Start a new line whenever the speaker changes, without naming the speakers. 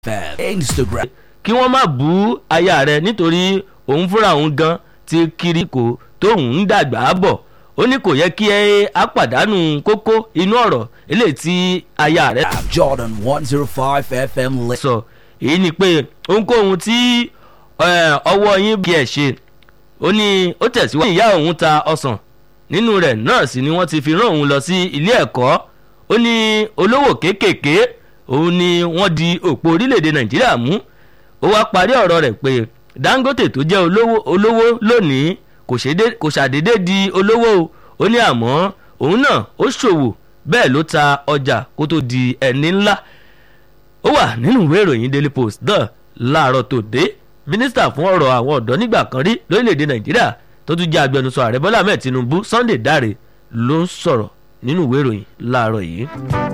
FM, Instagram.
kí wọ́n má bú aya rẹ̀ nítorí òun fúnra òun gan ti kiri kò tóun ń dàgbà bọ̀ ó ní kò yẹ kí ẹ á pàdánù kókó inú ọ̀rọ̀ eléyìí tí aya rẹ̀
Jordan 105 FM. Li-
sọ èyí ni pé ohunkóhun tí eh, ọwọ́ yín bí ẹ̀ ṣe ó ní ó tẹ̀síwájú ìyá òun ta ọsàn nínú rẹ̀ náà sì ni wọ́n ti fi rán òun lọ sí ilé ẹ̀kọ́ ó ní olówó kéékèèké òun ni wọ́n di òpó orílẹ̀-èdè nàìjíríà mú ó wá parí ọ̀rọ̀ rẹ̀ pé dangote tó jẹ́ olówó olówó lónìí kò ṣèdé- kò ṣàdédé di olówó o ó ní àmọ́ òun náà ó ṣòwò bẹ́ẹ̀ ló ta ọjà kó tó di ẹni ńlá ó wà nínú ìwé ìròyìn daily post náà láàárọ̀ tòde mínísítà fún ọ̀rọ̀ àwọn ọ̀dọ́ nígbà kan rí lórílẹ̀‐èdè nàìjíríà tó tún jẹ́ agbẹnusọ ààrẹ bọ́lá ahmed tinubu sunday dáre ló ń sọ̀rọ̀ nínú ìwé ìròyìn láàárọ̀ yìí.